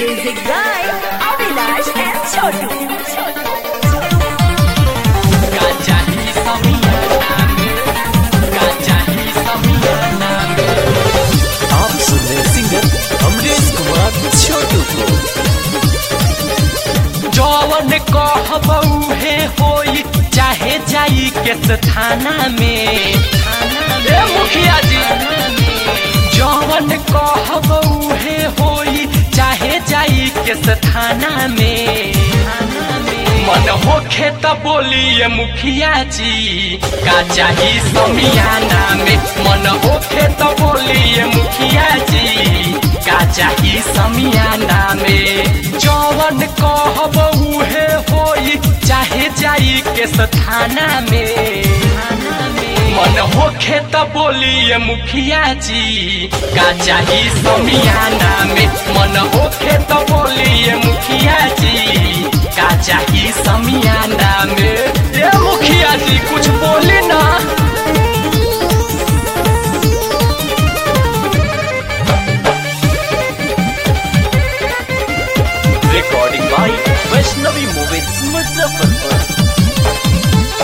Music by Avinash and Chotu. गाजा ही समियाना में गाजा ही समियाना में आप सुन रहे सिंगर अमरीश कुमार छोटू को जौवन कहबऊ हे होई चाहे जाई के थाना में ए मुखिया जी जौवन कहबऊ हे होई चाहे जाई के थाना में मन होखे त बोलिए मुखिया जी का चाही समियाना में मन होखे त बोलिए मुखिया जी का चाही समियाना में जौवन कहबऊ हे होई चाहे जाई के स्थाना में मन होखे त बोलिए मुखिया जी का चाही समियाना में मन होखे त बोलिए मुखिया जी का चाही समियाना में ए मुखिया जी कुछ बोली ना recording by Vaishnavi movies Muzaffarpur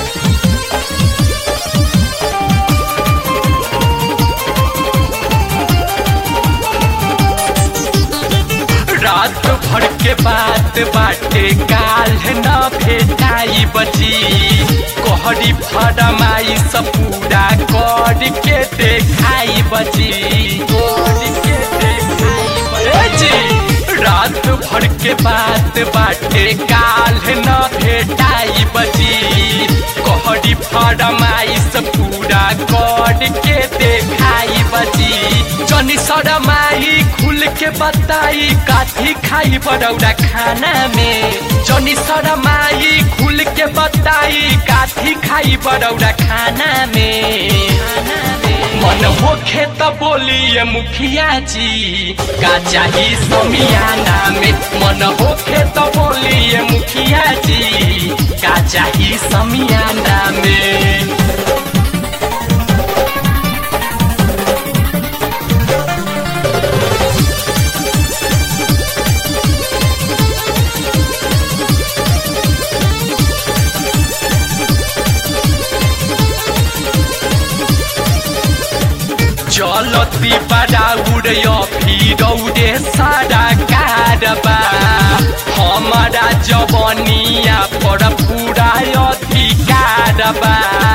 रात भर के बात बाटे काल न भेटाई बची कहरी फरमाई सब पूरा कर के देखाई बची कर के देखाई बची रात भर के बात बाटे काल न भेटाई बची कहरी फरमाई सब पूरा कर के देखाई बची जनी सरमाई खुल के बताई काथी खाई बड़ौरा खाना में जनी सरमाई खुल के बताई काथी खाई बड़ौरा खाना में मन होखे त बोलिए मुखिया जी का चाही समियाना में मन होखे त बोलिए मुखिया जी का चाही समियाना में चलती बड़ाउर फिरौरे सारा कारबा हमारा जवनिया पर पूरा अधिकार बा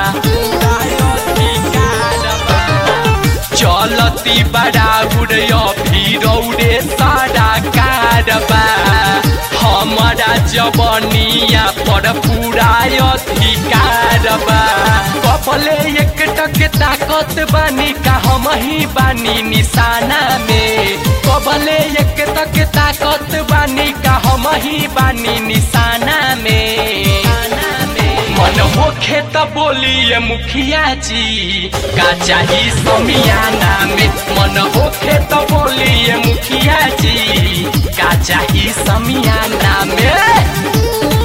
चलती बड़ाउर फिरौरे सारा कारबा हमारा जवनिया पर पूरा अधिकार बा कपले एक टक ताकत बानी का हम ही बानी निशाना में कबले एक तक ताकत बानी का हम ही बानी निशाना में मन होखे त बोलिए मुखिया जी का चाही समियाना में मन होखे त बोलिए मुखिया जी का चाही समियाना में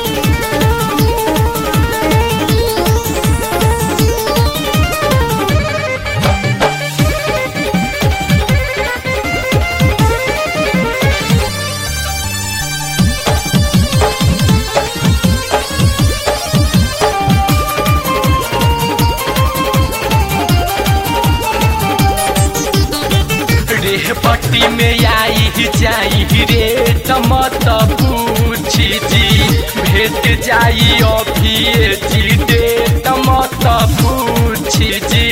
रेह पट्टी में आई जाई रे तमत पूछी जी भेट जाई अभी जी दे तमत पूछी जी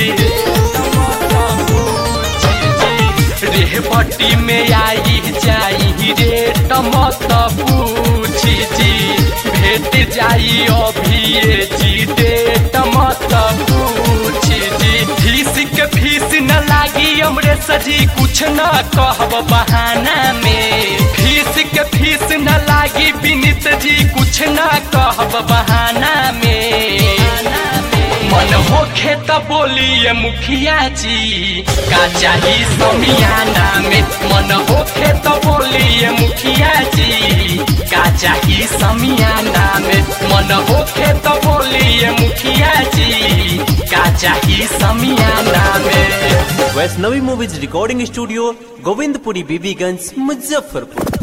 रेह पट्टी में आई जाई रे तमत पूछी जी भेट जाई अभी जी दे तमत पूछी जी फीस के फीस न लागी हमरे सजी कुछ न कहब बहाना में फीस के फीस न लागी विनित जी कुछ न कहब बहाना में मन होखे त बोलिए मुखिया जी का चाही समियाना में मन होखे त बोलिए मुखिया जी का चाही समियाना में मन होखे त बोलिए मुखिया जी का चाही समियाना में Vaishnavi movies recording studio Govindpuri Bibiganj Muzaffarpur